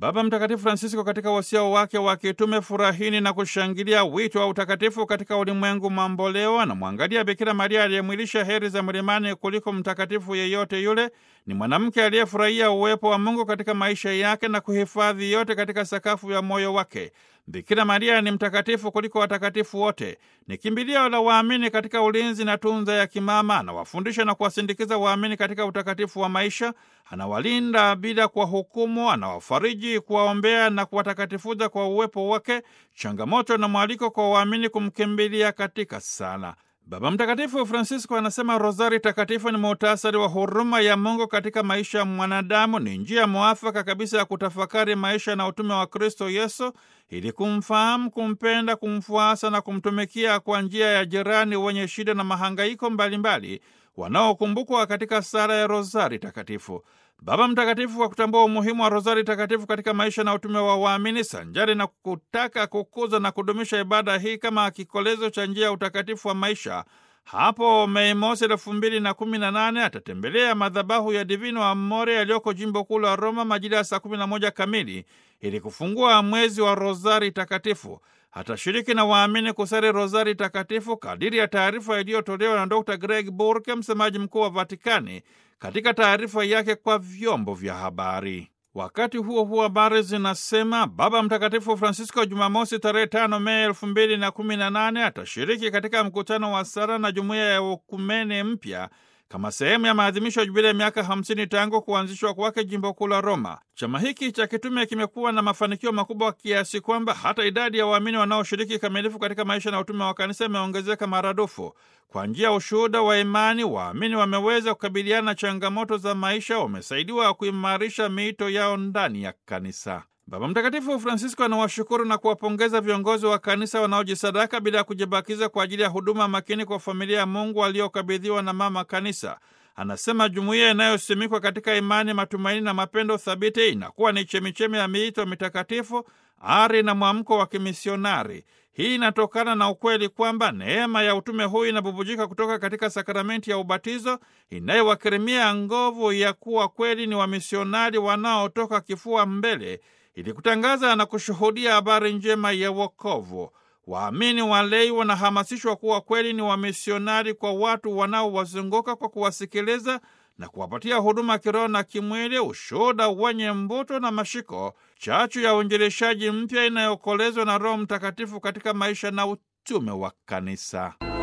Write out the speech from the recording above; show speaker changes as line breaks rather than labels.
Baba Mtakatifu Francisco katika wasia wake wa kitume Furahini na kushangilia wito wa utakatifu katika ulimwengu mamboleo, anamwangalia Bikira Maria aliyemwilisha heri za mlimani kuliko mtakatifu yeyote yule. Ni mwanamke aliyefurahia uwepo wa Mungu katika maisha yake na kuhifadhi yote katika sakafu ya moyo wake. Bikira Maria ni mtakatifu kuliko watakatifu wote, ni kimbilio la waamini katika ulinzi na tunza ya kimama. Anawafundisha na kuwasindikiza waamini katika utakatifu wa maisha, anawalinda bila kwa hukumu, anawafariji, kuwaombea na kuwatakatifuza kwa uwepo wake, changamoto na mwaliko kwa waamini kumkimbilia katika sala. Baba Mtakatifu Francisco anasema rozari takatifu ni muhtasari wa huruma ya Mungu katika maisha ya mwanadamu. Ni njia mwafaka kabisa ya kutafakari maisha na utume wa Kristo Yesu ili kumfahamu, kumpenda, kumfuasa na kumtumikia kwa njia ya jirani wenye shida na mahangaiko mbalimbali wanaokumbukwa katika sala ya rozari takatifu. Baba Mtakatifu kwa kutambua umuhimu wa rozari takatifu katika maisha na utume wa waamini, sanjari na kutaka kukuza na kudumisha ibada hii kama kikolezo cha njia ya utakatifu wa maisha, hapo Mei Mosi elfu mbili na kumi na nane atatembelea madhabahu ya Divino Amore yaliyoko jimbo kuu la Roma majira ya saa kumi na moja kamili ili kufungua mwezi wa rozari takatifu. Atashiriki na waamini kusali rozari takatifu kadiri ya taarifa iliyotolewa na Dr Greg Burke, msemaji mkuu wa Vatikani, katika taarifa yake kwa vyombo vya habari. Wakati huo huo, habari zinasema Baba Mtakatifu Francisco Jumamosi tarehe tano Mei elfu mbili na kumi na nane atashiriki katika mkutano wa sala na jumuiya ya ukumene mpya kama sehemu ya maadhimisho ya jubilia ya miaka 50 tangu kuanzishwa kwake jimbo kuu la Roma. Chama hiki cha kitume kimekuwa na mafanikio makubwa kiasi kwamba hata idadi ya waamini wanaoshiriki kikamilifu katika maisha na utume wa kanisa imeongezeka maradufu. Kwa njia ya ushuhuda wa imani, waamini wameweza kukabiliana na changamoto za maisha, wamesaidiwa kuimarisha miito yao ndani ya kanisa. Baba Mtakatifu Francisco anawashukuru na kuwapongeza viongozi wa kanisa wanaojisadaka bila ya kujibakiza kwa ajili ya huduma makini kwa familia ya Mungu waliokabidhiwa na mama kanisa. Anasema jumuiya inayosimikwa katika imani, matumaini na mapendo thabiti inakuwa ni chemichemi ya miito mitakatifu, ari na mwamko wa kimisionari. Hii inatokana na ukweli kwamba neema ya utume huu inabubujika kutoka katika sakramenti ya ubatizo inayowakirimia nguvu ya kuwa kweli ni wamisionari wanaotoka kifua mbele ili kutangaza na kushuhudia habari njema ya wokovu. Waamini walei wanahamasishwa kuwa kweli ni wamisionari kwa watu wanaowazunguka kwa kuwasikiliza na kuwapatia huduma kiroho na kimwili, ushuhuda wenye mvuto na mashiko, chachu ya uinjilishaji mpya inayokolezwa na Roho Mtakatifu katika maisha na utume wa kanisa.